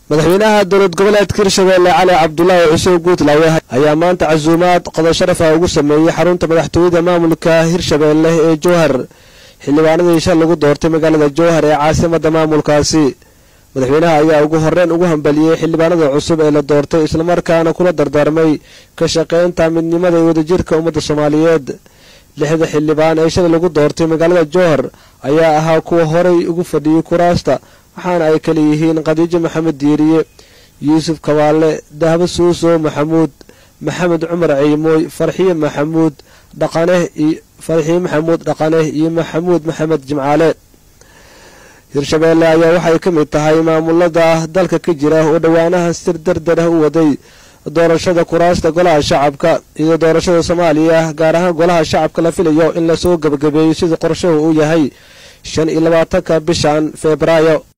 madaxweynaha dowlad goboleedka hirshabeelle cali cabdulaahi xuseen guutlaawe ayaa maanta casuumaad qodo sharafa ugu sameeyey xarunta madaxtooyada maamulka hirshabeelle ee jowhar xildhibaanadii shal lagu doortay magaalada jowhar ee caasimada maamulkaasi madaxweynaha ayaa ugu horeyn ugu hambaliyey xildhibaanada cusub ee la doortay islamarkaana kula dardaarmay ka shaqaynta midnimada iyo wadajirka ummadda soomaaliyeed lixda xildhibaan ee shalay lagu doortay magaalada jowhar ayaa ahaa kuwa horay ugu fadhiyey kuraasta waxaana ay kala yihiin khadiijo maxamed diiriye yuusuf kabaale dahbo suuso maxamuud maxamed cumar ciimooy farxiye maxamuud dhaqaneh farxiye maxamuud dhaqaneh iyo maxamuud maxamed jimcaale hirshabeelle ayaa waxay ka mid tahay maamulada dalka ka jira oo dhowaanaha sir dardar ah u waday doorashada kuraasta golaha shacabka iyo doorashada soomaaliya gaar ahaan golaha shacabka la filayo in lasoo gebagabeeyo sida qorshahu uu yahay shan iyo labaatanka bishan febraayo